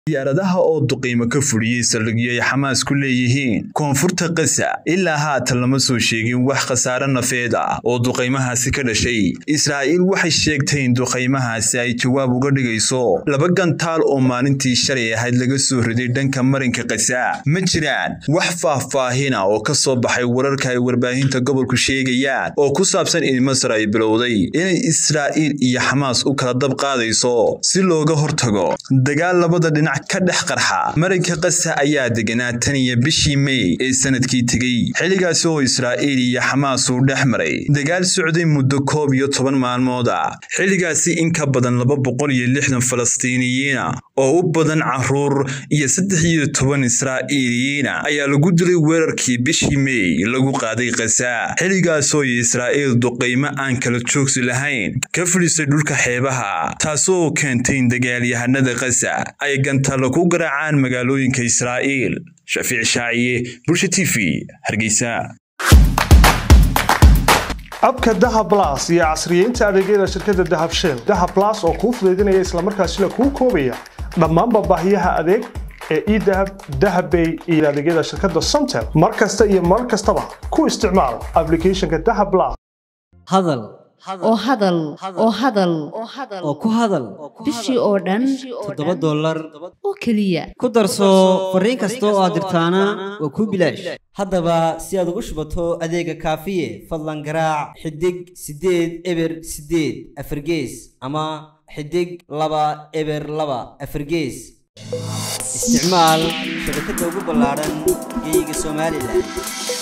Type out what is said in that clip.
diyaaradaha oo duqiimo ka fuliyey saldhigyo ay xamaas ku leeyihiin koonfurta kasa ilaa haatan lama soo sheegin wax khasaare nafeed ah oo duqaymahaasi ka dhashay israa'iil waxay sheegtay in duqaymahaasi ay jawaab uga dhigayso laba gantaal oo maalintii shalay ahayd laga soo riday dhanka marinka kasa ma jiraan wax faahfaahina oo ka soo baxay wararka ay warbaahinta gobolku sheegayaan oo ku saabsan in masar ay bilowday inay israa'iil iyo xamaas u kala dab qaadayso si looga hortago dagaal labada dhinac ka dhex qarxa marinka kasa ayaa deganaa tan iyo bishii mey ee sanadkii tegey xilligaasi oo israa'iil iyo xamaas uu dhex maray dagaal socday muddo koob iyo toban maalmood ah xilligaasi in ka badan laba boqol iyo lixdan falastiiniyiina oo u badan caruur iyo saddex iyo toban israa'iiliyiina ayaa lagu dilay weerarkii bishii mey lagu qaaday kasa xilligaasoo israa'iil duqaymo aan kala joogsi lahayn ka fadhiisay dhulka xeebaha taasoo keentay in dagaalyahanada kasa ay gantalo ku garaacaan magaalooyinka israa'iil shafiic shaaciye bulsha t v hargeysa abka dahab blas iyo casriyeynta adeegyada shirkadda dahab shell dahab blas oo kuu fudaydinaya islamarkaasina kuu koobaya dhammaanba baahiyaha adeeg ee edahab dahabbay iyo adeegyada shirkadda somtel mar kasta iyo mar kastaba ku isticmaal aplicathonka dahab blas hadal oo hadal oo hadal oo ku hadal bishii oo dhan toddoba dollar oo keliya ku darso fariin kasta oo aad dirtaana waa kuu bilaash haddaba si aad ugu shubato adeega kaafiye fadlan garaac xidig siddeed eber siddeed afargees ama xidig laba eber laba afargees isticmaal shabakadda ugu ballaadhan geeyiga somalilan